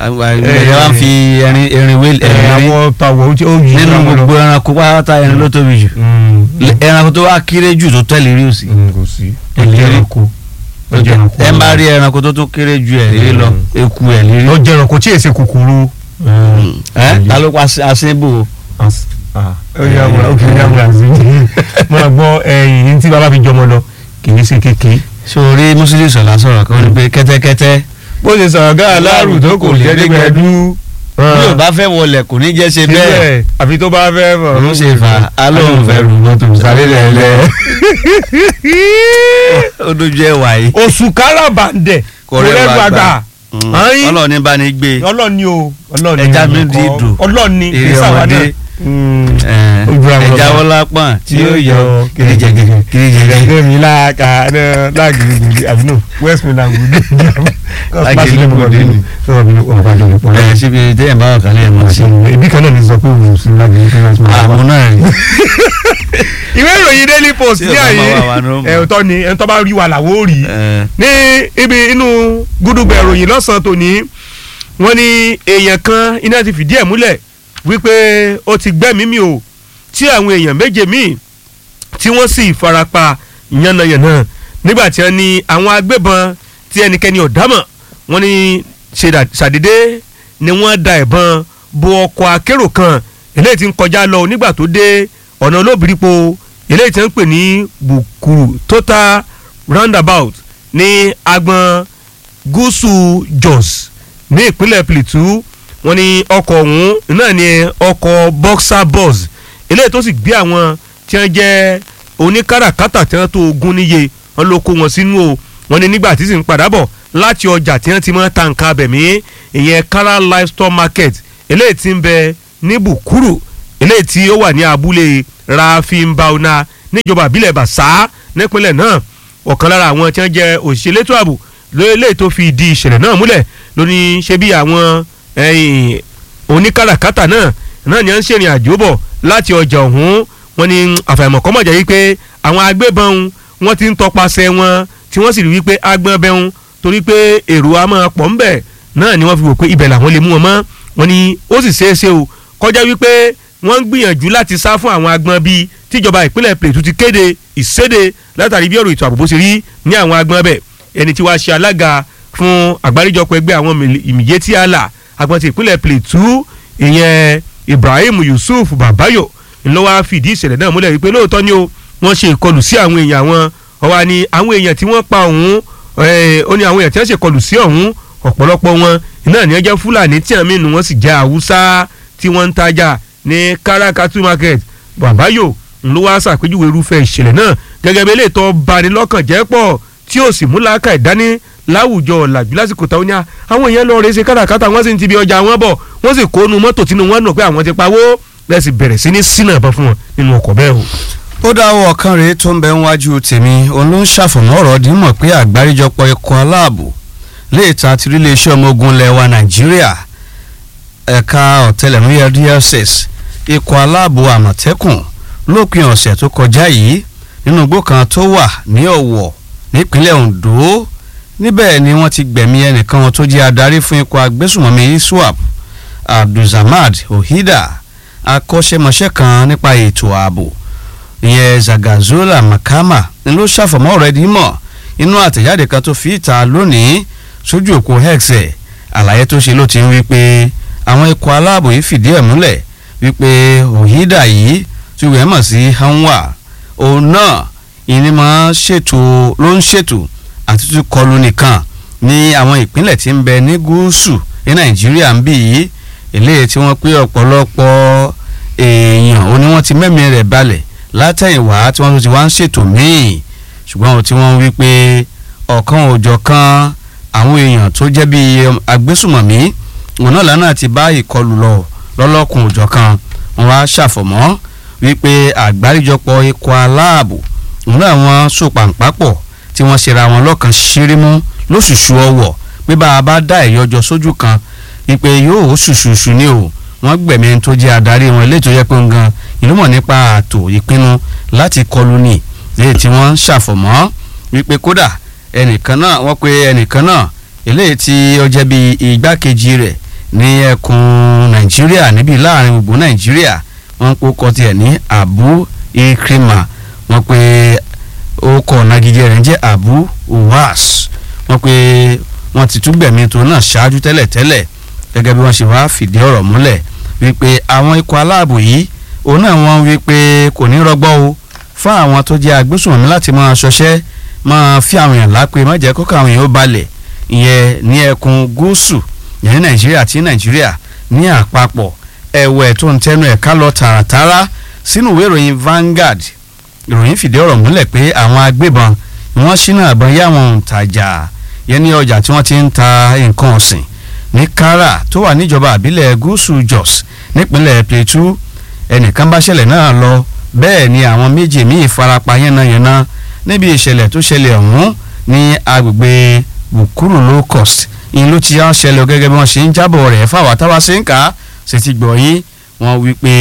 ẹ wá fi ẹrin ẹrin wé ẹ ẹrin rí àwọn tàwọ̀ ó ti- ó yí nínú àwọn lọ. gbogbo ẹranko pátá ẹrin ló tóbi jù Mm. ẹranko tó wá kéré jù tó tẹ̀lé rí òsì Mm, kò sí Ẹ̀lérí. ọjọ́ ẹranko ọjọ́ ẹranko ẹ bá rí ẹranko tó tún kéré ju ẹ̀ rí lọ Mm. eku ẹ̀ rí rí ọjọ́ ẹranko tí èsè kòkòrò. ẹ ta ló pa aṣẹ́bò As- ah, ó yà wá ó kì í yà wá sí i máa gbọ́ ẹyìn tí bàbá fi jọmọ lọ kì í ṣe kékeré. sórí mùsùlùmí sọ̀lá sọ̀rọ̀ kan ní pé kẹ́tẹ́kẹ́tẹ́ bó ṣe sọ̀rọ̀ gáà láàrú tó kò jẹ́ dígbẹ́dú. bí ò bá fẹ́ wọlé kò ní jẹ́ ṣe bẹ́ẹ̀ síbẹ̀ àfi tó bá fẹ́ bọ̀ òun ṣe fà á lóun fẹ́ rù mọ́tò sáré lẹ́lẹ́. ó dojú ẹ̀ wáyé oṣù káràbàǹdẹ̀ kò rẹ́rù àgbà Ayin. ọlọ́ọ̀ni bá ní gbé ọlọ́ọ̀ni o ọlọ́ọ̀ni Ẹja mi nǹkan. di dùn. ọlọ́ọ̀ni Èrè kì í sàwọn ọmọdé. náà. Ojú àwọn ẹja ọlọ́pàá. wọlá pọ̀n tí ó yọ kìrìjẹgẹ kìrìjẹgẹ gẹ́gẹ́ mi láàkà láàgìrìgìrì àbí no west midland gùdù Lágìrìgìrì. sọ̀rọ̀ mi ọ̀rọ̀ bá dọ̀rọ̀ pọ̀ ẹ̀ síbi téèyàn bá wà kálẹ̀ ẹ̀ mọ̀ sí ibi kan náà ní sọ pé òun sí lágìrìgìrì àmú náà rí ìwé ìròyìn daily post Tí ní ọba àyè máa wà wà ní ọmọ. ẹ̀ ọ̀tọ̀ ni ẹ̀ ń tọ́ bá rí wa làwọ̀ ó rí ẹ̀ ní ibi inú gúdúgbẹ̀ ìròyìn lọ́sàn-án tòní wọ́n ní èèyàn kan iná ti fìdí ẹ̀ múlẹ̀ wípé ó ti gbẹ́mìí mì o tí àwọn èèyàn méje míì tí wọ́n sì farapa yánnayànna nígbà tí wọ́n ní àwọn agbébọn tí ẹnikẹ́ni ọ̀dámọ̀ wọ́n ní ṣe dà- ṣàdédé ni wọ́n da ìbọn bo ọkọ̀ akérò kan eléyìí tí ń kọjá lọ nígbà tó dé ọ̀nà olóbìrípo eléyìí tí wọ́n ń pè ní bukuru total roundabout ní agbọn gúúsù jos ní ìpínlẹ̀ plateau wọ́n ní ọkọ̀ ọ̀hún náà ní ọkọ̀ boxer bus eléyìí tó sì gbé àwọn tí wọ́n jẹ́ oníkàràkátà tí wọ́n tó ogún níye wọ́n ló kó wọn sínú o wọ́n ní nígbà tí sì ń padà bọ̀ láti ọjà tí wọ́n ti máa ta nǹkan abẹ̀mí ìyẹn kara livestock market eléyìí tí ń bẹ ní bukuru eléyìí tí ó wà ní abúlé rafinbauna níjọba ìbílẹ̀ bàṣá nípínlẹ̀ náà ọ̀kan lára àwọn tí wọ́n jẹ́ òṣìṣẹ́ elétò ààbò lórílẹ̀ tó fi di ìṣẹ̀lẹ̀ náà múlẹ̀ lóní ṣe bí àwọn ẹ̀yìn oníkàràkátà náà náà ni à ń ṣèrìn àjò bọ̀ láti ọjà ọ̀hún wọn ni àfàìmọ̀kọ́mọ̀ jẹ́ wípé àwọn agbébọn wọn ti ń tọpasẹ̀ wọn tí wọ́n sì rí wípé agbọ́n bẹ́hùn torí pé èrò a máa pọ̀ ńbẹ̀ náà ni wọ́n fi wò pé ibẹ̀ làwọn lè mú wọn mọ́ wọn ni ó sì ṣeé ṣe o kọjá wípé wọ́n ń gbìyànjú láti sá fún àwọn agbọ́n bíi tíjọba ìpínlẹ̀ Plateau ti kéde ìséde látàrí bí ọ̀rọ̀ ètò ààbò bó ṣe rí ní àwọn agbọ́n bẹ̀ ẹni tí wàá ṣe alága fún àgbáríjọpọ̀ ẹgbẹ́ àwọn ìmìyétí àlà agbọ́n ti ìpínlẹ̀ Plateau ìyẹn Ibrahim Yusuf Babayo ńlọ wá fìdí ìṣẹ̀lẹ̀ náà múlẹ̀ wípé lóòótọ́ ni o wọ́n ṣe ìkọlù sí àwọn èèyàn wọn ọwọ́ ni àwọn èèyàn tí wọ́n pa ọ̀hún ẹ̀, ó ní àwọn èèyàn tí wọ́n ṣe ìkọlù sí ọ̀hún ọ̀pọ̀lọpọ̀ wọn náà ni wọ́n jẹ́ Fúlàní tí àmì inú wọn sì jẹ́ Haúsá tí wọ́n ń tajà ní Karakatu market Babayo ńlọ wá ṣàpèjúwe irúfẹ́ ìṣẹ̀lẹ̀ náà gẹ́gẹ́ bí eléyìí tó bani lọ́kàn jẹ́ pọ̀ tí ó sì mú làákà ìdání láwùjọ ọ̀làjú lásìkò táwọn ní àwọn èèyàn lọ rèé ṣe káràkátà wọ́n sì ń ti bí ọjà wọn bọ̀ wọ́n sì kónú mọ́tò tínú wọn nù pé àwọn ti pawó lẹ́sì bẹ̀rẹ̀ sí ní sínà ìbọn fún wọn nínú ọkọ̀ bẹ́ẹ̀ o. ó dáwọ́ ọ̀kan rèé tó ń bẹ níwájú tèmi òun ló ń ṣàfọ̀mọ́ ọ̀rọ̀ dímọ̀ pé àgbáríjọpọ̀ ikọ̀ aláàbò lè ta ti rí iléeṣẹ́ ọmọ ogun ilẹ̀ wa nàìjíríà ẹ̀ka ọ̀tẹlẹ̀múyẹ́ DSS ikọ̀ aláàbò àmọ̀tẹ́kùn lópin ọ̀sẹ̀ tó kọjá yìí nínú igbó kan tó wà ní ọ̀wọ̀ nípínlẹ̀ ondo níbẹ̀ ni wọ́n ti gbẹ̀mí ẹnìkan wọn tó jẹ́ adarí fún ikọ̀ agbésùmọ̀mí iswap abdulsamad ohida akọ́ṣẹ́mọṣẹ́ kan nípa ètò ààbò ìyẹn zagazola makama ni ló ṣàfọ̀mọ́ ọ̀rọ̀ ẹni mọ̀ inú àtẹ̀jáde kan tó fi ìta lónìí sójú òpó hex ẹ̀ àlàyé tó ṣe ló ti ń wí pé àwọn ikọ̀ aláàbò yìí fìdí ẹ̀ múlẹ̀ wípé ohida yìí tí wọ́n mọ̀ sí hanwa òun náà ìní máa ṣètò ló ń ṣètò àti tún kọlù nìkan ní àwọn ìpínlẹ̀ tí ń bẹ ní gúúsù ní nàìjíríà ń bì yìí eléyìí tí wọ́n pé ọ̀pọ̀lọpọ̀ èèyàn ó ní wọ́n ti mẹ́mìí rẹ̀ balẹ̀ látẹ̀yìnwá tí wọ́n tún ti wá ń ṣètò míì ṣùgbọ́n ohun tí wọ́n ń wí pé ọ̀kan òòjọ́ kan àwọn èèyàn tó jẹ́ bíi agbésùmọ̀mí òun náà lánàá ti bá ìkọlù lọ lọ́lọ́kùn òòjọ́ kan wọ́n wá ṣàfọ̀mọ́ wípé àgbáríjọpọ̀ ikọ̀ aláàbò òun náà wọ́n sòpàǹpàpọ̀ tí wọ́n ṣera wọn lọ́kàn ṣírímú lóṣùṣù ọwọ̀ pé bá a bá dá ẹ̀yọ́jọ sójú kan wípé yóò ṣùṣùṣù ní o wọ́n gbẹ̀mí ẹni tó jẹ́ adarí wọn létò yẹ pé ń gan ìlú mọ̀ nípa ààtò ìpinnu láti kọlù ní léyìí tí wọ́n ń ṣàfọ̀mọ́ wípé kódà ẹnìkan náà wọ́n pe ẹnìkan náà eléyìí tí ó jẹ́ bíi igbákejì rẹ̀ ní ẹkùn nàìjíríà níbi láàrin gbogbo nàìjíríà wọ́n kó kọ tiẹ̀ ní abu ikrima wọ́n pe orúkọ nagijẹ rẹ̀ ń jẹ́ abu uwas wọ́n pe wọ́n ti tún gbẹ̀mí tó náà ṣáájú tẹ́lẹ̀tẹ́lẹ̀ gẹ́gẹ́ bí wọ́n ṣe wá fìdí ọ̀rọ̀ múlẹ̀ wípé àwọn ikọ̀ aláàbò yìí òun náà wọ́n wí pé kò ní rọgbọ́ o fún àwọn tó jẹ́ agbésùnmọ̀mí láti máa ṣọṣẹ́ máa fi àwọn èèyàn lápè má jẹ́ kókò àwọn èèyàn ó balẹ̀ ìyẹn ní ẹkùn gúúsù yẹn ní nàìjíríà àti nàìjíríà ní àpapọ̀ ẹ̀wẹ̀ tó ń tẹnu ẹ̀ka lọ tààràtàrà sínú ìwé ìròyìn Vanguard ìròyìn fìdí ọ̀rọ̀ múlẹ̀ pé àwọn agbébọn ni wọ́n ṣínà àbọ̀ yá àwọn òǹtajà yẹn ní ọjà tí wọ́n ti ń ta nǹkan ọ̀sìn ní Kara tó wà níjọba àbílẹ̀ gúúsù Jos nípínlẹ̀ Plateau ẹnìkan bá ṣẹlẹ̀ náà lọ bẹ́ẹ̀ ni àwọn méjì míì farapa yánnayànna níbi ìṣẹ̀lẹ̀ tó ṣẹlẹ̀ ọ̀hún ní agbègbè Bukuru low cost ìyẹn ló ti yá ṣẹlẹ̀ gẹ́gẹ́ bí wọ́n ṣe ń jábọ̀ rẹ̀ fáwọn táwa ṣe ń kà á ṣe ti gbọ̀ yín wọ́n wí pé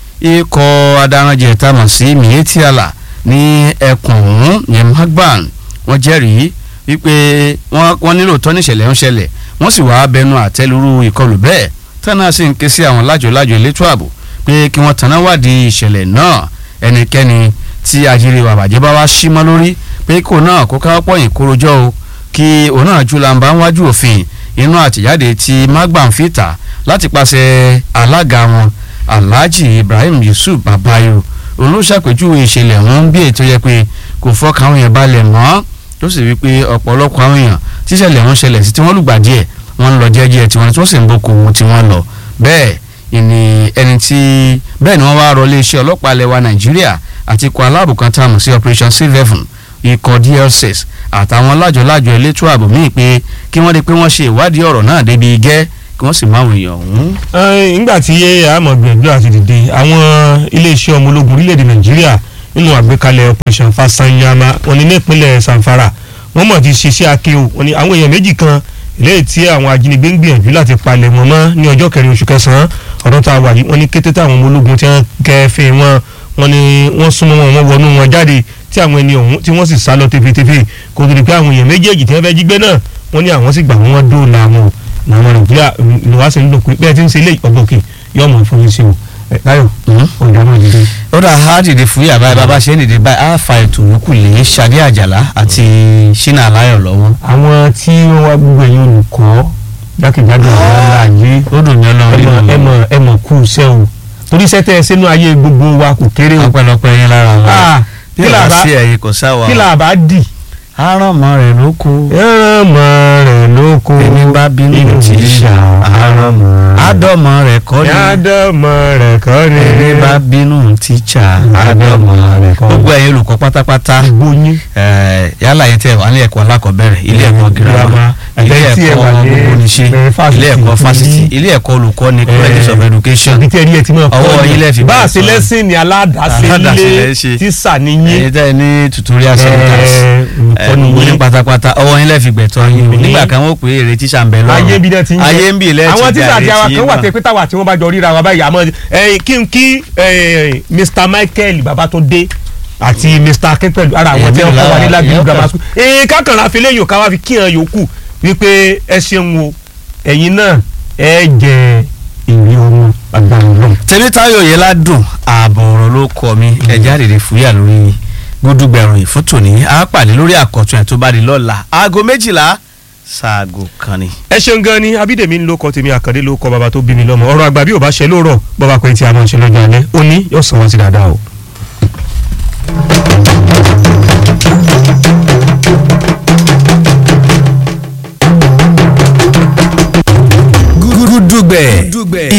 ikọ̀ adaranjẹ tá a mọ̀ sí mietiala ní ẹkùn ọ̀hún yẹn magban wọ́n jẹ́rìí wípé wọ́n nílò tọ́ níṣẹ̀lẹ̀ ń ṣẹlẹ̀ wọ́n sì wá bẹnu àtẹ́lúrú ìkọlù bẹ́ẹ̀ tánà sì ń ké sí àwọn lájòlájò elétò ààbò pé kí wọ́n tanná wádìí ìṣẹ̀lẹ̀ náà ẹnikẹ́ni tí àjírí wàbàjẹ́ bá wá sí mọ́ lórí pé kò náà kó káwọ́ pọ̀yìn kórojọ́ o kí òun náà jù làǹbá ń wájú òfin inú àtìjáde tí magban fìtà láti pàṣẹ alága wọn alhaji ibrahim yusuf babayo òun ló ṣàpèjúwe ìṣẹ̀lẹ̀ ọ̀hún bí ètò yẹ pé kò fọkàn àwọn èèyàn balẹ̀ mọ́ tó sì wí pé ọ̀pọ̀lọpọ̀ àwọn èèyàn tíṣẹ̀lẹ̀ ọ̀hún ṣẹlẹ̀ sí tí wọ́n lùgbà díẹ̀ wọ́n ń lọ jẹ́jẹ́ tiwọn tí wọ́n sì ń boko ohun tí wọ́n lọ bẹ́ẹ̀ ìní ẹni tí bẹ́ẹ̀ ni wọ́n wá rọ iléeṣẹ́ ọlọ́pàá lẹwa nàìjíríà àti ikọ̀ aláàbò kan tá a mọ̀ sí operation silveven ikọ̀ dlcs àtàwọn lájọlájọ elétò ààbò míì pé kí wọ́n rí pé wọ́n ṣe ìwádìí ọ̀rọ̀ náà débi gẹ́ kí wọ́n sì máa wọ èèyàn ọ̀hún. nígbà tí àmọ̀ gbìyànjú àti dìde àwọn iléeṣẹ́ ọmọ ológun orílẹ̀-èdè nàìjíríà nínú àgbékalẹ̀ operation fasanyama wọn ní nípínlẹ̀ sanfara wọ́n mọ̀ ti ṣiṣẹ́ akéwò wọn ní àwọn èèyàn méjì kan eléyìí tí àwọn ajínigbé ń gbìyànjú láti palẹ̀ wọn mọ́ ní ọjọ́ kẹrin oṣù kẹsàn-án ọdún tá a wà yìí wọ́n ní kété táwọn ọmọ ológun tí wọ́n kẹfẹ́ wọn wọ́n ní wọ́n súnmọ́ wọn wọ́n wọnú wọn jáde tí àwọn ẹni ọ̀hún tí wọ́n sì sá lọ tefetefe kò tó di pé àwọn èèyàn méjèèjì tí wọ́n fẹ́ jí gbé náà wọ́n ní àwọn sì gbà wọ́n dóòlà wọn làwọn nàìjíríà ni wàá sì ń lò pé bẹ́ẹ̀ tí ń ṣe ilé ọ̀gbọ̀kì yóò mọ̀ fún yín sí o báyọ̀ ọ̀dà náà dìde. ó dà á dìde fún yàrá bàbá ṣe ń dìde báyìí á fa ètò yòókù lé Ṣadé Àjàlá àti Ṣínà Aláyọ̀ lọ́wọ́. àwọn tí wọ́n wá gbogbo ẹ̀yin olùkọ́ jákèjádò ọ̀la ayé ó dùn mí ọlọ́run ẹ mọ̀ ẹ mọ̀ kú iṣẹ́ o torí iṣẹ́ tẹ́ ẹ sínú ayé gbogbo wa kò kéré o. ọpẹ́lọpẹ́ yín lára wọn kí là bá sí ẹ̀yin kò sáwà kí là bá dì. aránmọ rẹ ló kó ẹ̀rọ̀mọ rẹ̀ ló kó ẹni bá bínú tí í ṣá aránmọ àdọ́mọ rẹ kọ́ ni àdọ́mọ rẹ̀ kọ́ ni ẹni bá bínú tíṣà àdọ́mọ rẹ̀ kọ́ gbogbo ẹ̀yin olùkọ́ pátápátá gbóyún eh, yálà yẹn tẹ wà ní ẹ̀kọ́ alákọ̀ọ́bẹ̀rẹ̀ ilé ẹ̀kọ́ girama ilé ẹ̀yin tí ẹ ẹ̀kọ́ wà ní, gbogbo níṣe eh, fásitì, ilé ẹ̀kọ́ fásitì ilé ẹ̀kọ́ olùkọ́ni colleges of education ibi tí ẹ rí ẹ ti mọ̀ Ọwọ́ yín lẹ fi bá a bẹ̀rẹ̀ ṣe sọ̀rọ̀. lẹ́sìn ní aládàáṣe Aládàáṣe ilé lẹ ṣe. tíṣà níyìn ẹ̀yin tẹ́ ẹ ní tutorial centers olùkọ́ gbogbo níyìn yín pátápátá ọwọ́ yín lẹ́ fi gbẹ̀tọ́ yín o Mhm. nígbà kan wọ́n pè é èrè tíṣà ń bẹ lọ́rùn ayé bí dẹ́ ti ń jẹ́ ayé ń bì lẹ́ẹ̀tì àwọn tíṣà àti àwọn kan wà tẹ́ tẹ pé táwa tí wọ́n bá jọ ríra wa báyìí àmọ́ ẹ̀yìn kí n kí eh, Mr Michael Babatunde àti Mr Akin pẹ̀lú ara àwọn Èmi tí wọ́n kọ́ wa ní lára, Lágìrì èèyàn grammar kan. school èyí kákànlá fi léyìn ká wá fi kí hàn yòókù wípé ẹ ṣeun o ẹ̀yin náà ẹ jẹ ìwé ọmọ agbára náà. tèmítáyọ̀ yẹn ládùn ààbọ̀ ọ̀rọ̀ ló kọ mi ẹ̀já rèé fúyà lórí gbódúgbẹ̀rún ìfótò ní á pàdé lórí àkọ́tún ẹ̀ tó bá di lọ́la aago méjìlá ṣaago kan ni. ẹ ṣeun gan ni abídèmí ń lóko tèmi àkàndé ló kọ bàbá tó bí mi lọ́mọ ọ̀rọ̀ àgbà bí ò bá ṣe lóòrọ̀ bàbá pé tí a máa ń ṣe lọ́jọ́ alẹ́ òní yóò sọ wọn sí dáadáa o.